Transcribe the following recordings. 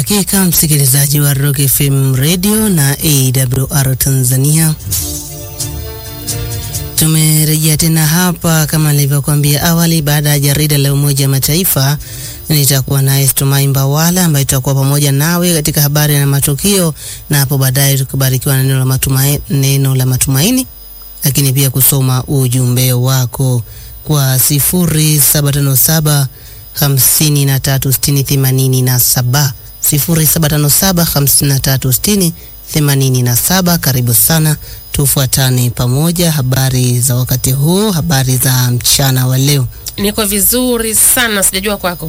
Hakika msikilizaji wa Rock FM Radio na AWR Tanzania, tumerejea tena hapa kama nilivyokuambia awali. Baada ya jarida la Umoja wa Mataifa, nitakuwa naye Stumai Mbawala ambaye tutakuwa pamoja nawe katika habari na matukio, na hapo baadaye tukibarikiwa na neno la matumaini, neno la matumaini, lakini pia kusoma ujumbe wako kwa sifuri saba tano saba hamsini na tatu sitini themanini na saba sifuri saba tano saba hamsini na tatu sitini themanini na saba. Karibu sana, tufuatane pamoja. Habari za wakati huu, habari za mchana wa leo. Niko vizuri sana, sijajua kwako.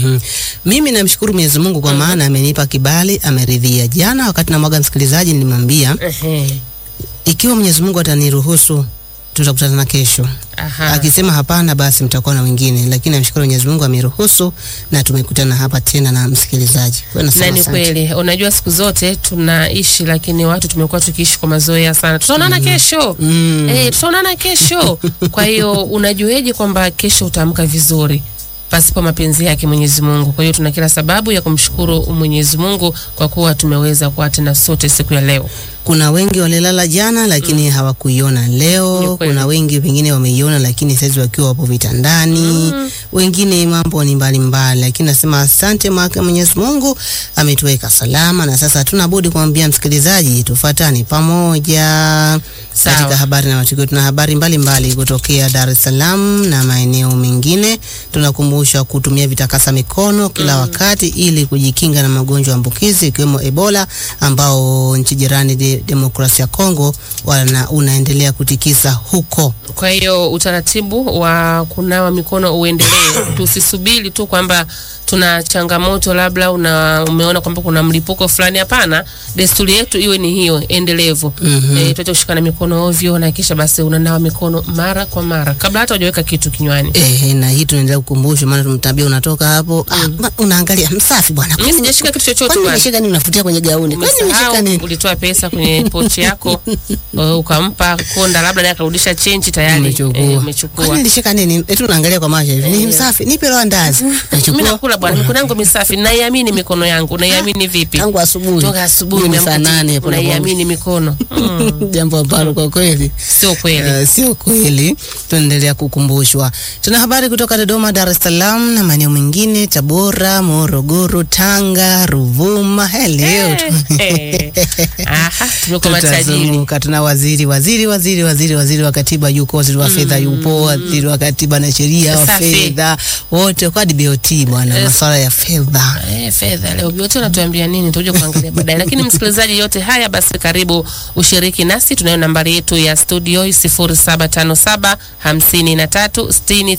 Mimi namshukuru Mwenyezi Mungu kwa maana amenipa kibali, ameridhia. Jana wakati namwaga msikilizaji, nilimwambia Ehe. ikiwa Mwenyezi Mungu ataniruhusu tutakutana na kesho. Aha. Akisema hapana, basi mtakuwa na wengine, lakini namshukuru Mwenyezi Mungu ameruhusu na tumekutana hapa tena na msikilizaji. Kwa hiyo nasema Na ni asante. kweli, unajua siku zote tunaishi, lakini watu tumekuwa tukiishi kwa mazoea sana. Tutaonana kesho Mm. eh, tutaonana kesho. Kwa hiyo unajueje kwamba kesho utaamka vizuri pasipo mapenzi yake Mwenyezi Mungu? Kwa hiyo tuna kila sababu ya kumshukuru Mwenyezi Mungu kwa kuwa tumeweza kuwa tena sote siku ya leo. Kuna wengi walilala jana lakini hawakuiona Ni leo. kweli. Kuna wengi pengine wameiona lakini saizi wakiwa wapo vitandani. Wengine mambo ni mbalimbali, lakini nasema asante mwake Mwenyezi Mungu ametuweka salama, na sasa hatuna budi kumwambia msikilizaji tufuatane pamoja Sawa. katika habari na matukio. Tuna habari mbalimbali kutokea Dar es Salaam na maeneo mengine. Tunakumbushwa kutumia vitakasa mikono kila wakati ili kujikinga na magonjwa ambukizi ikiwemo Ebola ambao nchi jirani de, demokrasia ya Kongo wana, unaendelea kutikisa huko. Kwa hiyo utaratibu wa kunawa mikono uendelee, tusisubiri tu kwamba tuna changamoto labda una, umeona kwamba kuna mlipuko fulani. Hapana, desturi yetu iwe ni hiyo endelevu. Mhm. Eh, tuache kushikana mikono ovyo, na kisha basi unanawa mikono mara kwa mara kabla hata hujaweka kitu kinywani. Eh, na hii tunaendelea kukumbushwa, maana tumtabia unatoka hapo ah, ma- unaangalia msafi bwana. Mimi sijashika kitu chochote Kwani bwana. umeshika nini? Unafutia kwenye gauni? Kwani umeshika Umesahau, nini? ulitoa pesa kwenye pochi yako eh, ukampa konda, labda naye akarudisha chenji tayari Umechukua. eh, Kwani umechukua. nilishika nini? Eti unaangalia kwa macho hivi. Ni msafi. Nipe roho ndazi. Mimi Nachukua nakula bwana, mikono yangu misafi, naiamini mikono yangu. Naiamini vipi? tangu asubuhi. Toka asubuhi Ni saa umeamka nane tu, hapo na unaiamini mikono mm, jambo ambalo kwa kweli sio kweli. Uh, sio kweli. Tunaendelea kukumbushwa. Tuna habari kutoka Dodoma, Dar es Salaam na maeneo mengine, Tabora, Morogoro, Tanga, Ruvuma. Hello. Eh, Aha, tumekuwa matajiri. Tutazunguka. Tuna waziri waziri waziri waziri waziri wa katiba yuko, waziri wa fedha yupo, waziri wa katiba na sheria wa Safi. fedha wote kwa DBOT bwana, Yes. masuala ya fedha. Eh, fedha leo biote unatuambia nini? Tutakuja kuangalia baadaye, lakini msikilizaji, yote haya basi, karibu ushiriki nasi. Tunayo nambari yetu ya studio 0757 53 60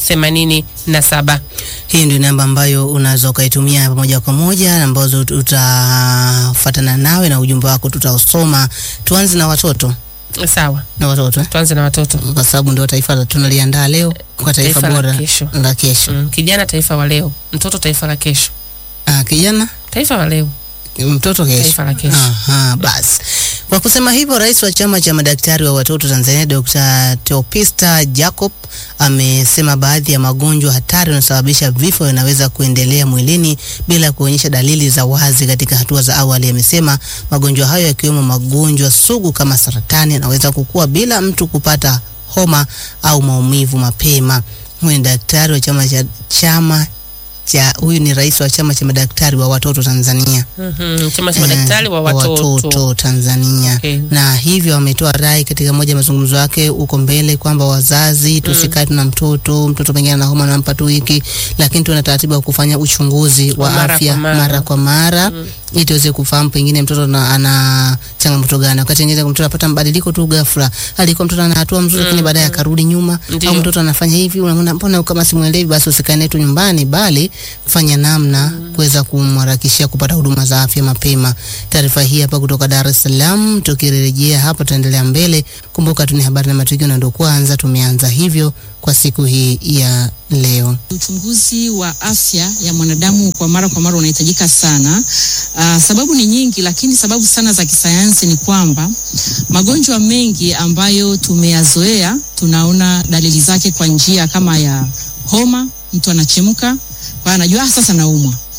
87. Hii ndio namba ambayo unaweza ukaitumia moja kwa moja, ambazo tutafuatana nawe na ujumbe wako tutausoma. Tuanze na watoto Sawa, na watoto eh? tuanze na watoto. kwa sababu ndio taifa la- tunaliandaa leo kwa taifa, Taifa la bora kesho. la kesho. Mm, kijana taifa wa leo, mtoto taifa la kesho. Ah, kijana Taifa wa leo, mtoto kesho. taifa la kesho. Aha, basi kwa kusema hivyo, rais wa chama cha madaktari wa watoto Tanzania Dr. Teopista Jacob amesema baadhi ya magonjwa hatari yanayosababisha vifo yanaweza kuendelea mwilini bila kuonyesha dalili za wazi katika hatua za awali. Amesema magonjwa hayo yakiwemo magonjwa sugu kama saratani yanaweza kukua bila mtu kupata homa au maumivu mapema. Huyu ni daktari wa chama cha chama cha huyu ni rais wa chama cha madaktari wa watoto Tanzania Mhm, chama cha madaktari wa watoto. watoto Tanzania Okay. na hivyo ametoa rai katika moja ya mazungumzo yake huko mbele kwamba wazazi tusikae tuna mtoto mtoto pengine ana homa nampa tu hiki, lakini tuna taratibu ya kufanya uchunguzi wa Wa mara afya kwa mara. mara kwa mara ili tuweze kufahamu pengine mtoto na, ana changamoto gani. Wakati mwingine mtoto anapata mabadiliko tu ghafla, alikuwa mtoto ana hatua mzuri, lakini baadaye akarudi nyuma, Ndio. au mtoto anafanya hivi, unaona mbona kama simuelewi, basi usikae naye tu nyumbani, bali fanya namna kuweza kumharakishia kupata huduma za afya mapema. Taarifa hii hapa kutoka Dar es Salaam. Tukirejea hapa, tutaendelea mbele. Kumbuka tu ni habari na matukio, na ndio kwanza tumeanza hivyo kwa siku hii ya leo. Uchunguzi wa afya ya mwanadamu kwa mara kwa mara unahitajika sana. Uh, sababu ni nyingi, lakini sababu sana za kisayansi ni kwamba magonjwa mengi ambayo tumeyazoea tunaona dalili zake kwa njia kama ya homa, mtu anachemka, kwa hiyo anajua ah, sasa naumwa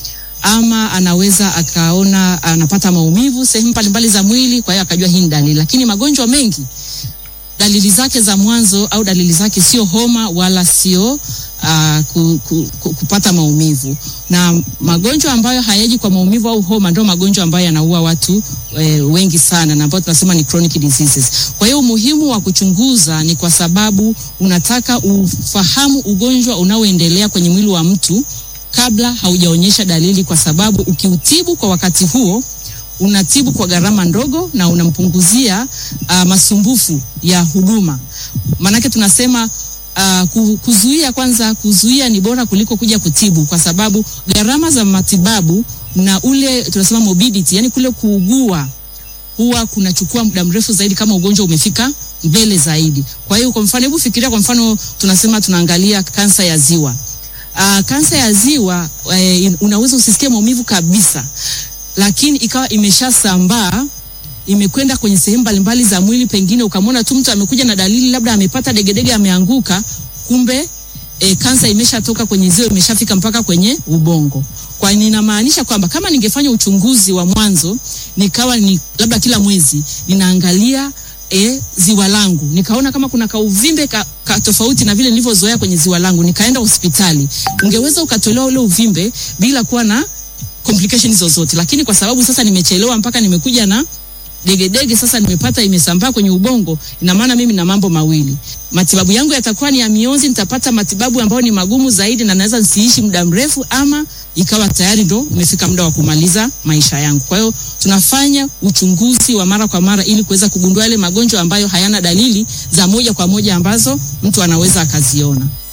ama anaweza akaona anapata maumivu sehemu mbalimbali za mwili, kwa hiyo akajua hii ni dalili. Lakini magonjwa mengi dalili zake za mwanzo au dalili zake sio homa wala sio uh, ku, ku, ku, kupata maumivu, na magonjwa ambayo hayaji kwa maumivu au homa ndio magonjwa ambayo yanaua watu e, wengi sana na ambayo tunasema ni chronic diseases. Kwa hiyo umuhimu wa kuchunguza ni kwa sababu unataka ufahamu ugonjwa unaoendelea kwenye mwili wa mtu kabla haujaonyesha dalili, kwa sababu ukiutibu kwa wakati huo unatibu kwa gharama ndogo na unampunguzia uh, masumbufu ya huduma. Maanake tunasema uh, kuzuia kwanza, kuzuia ni bora kuliko kuja kutibu, kwa sababu gharama za matibabu na ule tunasema morbidity, yani kule kuugua huwa kunachukua muda mrefu zaidi kama ugonjwa umefika mbele zaidi. Kwa hiyo kwa mfano, hebu fikiria kwa mfano, tunasema tunaangalia kansa ya ziwa. Uh, kansa ya ziwa uh, unaweza usisikie maumivu kabisa lakini ikawa imeshasambaa imekwenda kwenye sehemu mbalimbali za mwili, pengine ukamwona tu mtu amekuja na dalili labda amepata degedege, ameanguka, kumbe e, kansa imeshatoka kwenye ziwa, imeshafika mpaka kwenye ubongo. Kwa ninamaanisha kwamba kama ningefanya uchunguzi wa mwanzo, nikawa ni labda kila mwezi ninaangalia e, ziwa langu, nikaona kama kuna kauvimbe ka, ka tofauti na vile nilivyozoea kwenye ziwa langu, nikaenda hospitali, ungeweza ukatolewa ule uvimbe bila kuwa na complications zozote, lakini kwa sababu sasa nimechelewa mpaka nimekuja na degedege sasa nimepata imesambaa kwenye ubongo, ina maana mimi na mambo mawili, matibabu yangu yatakuwa ni ya mionzi, nitapata matibabu ambayo ni magumu zaidi na naweza nisiishi muda mrefu, ama ikawa tayari ndo umefika muda wa kumaliza maisha yangu. Kwa hiyo tunafanya uchunguzi wa mara kwa mara ili kuweza kugundua yale magonjwa ambayo hayana dalili za moja kwa moja ambazo mtu anaweza akaziona.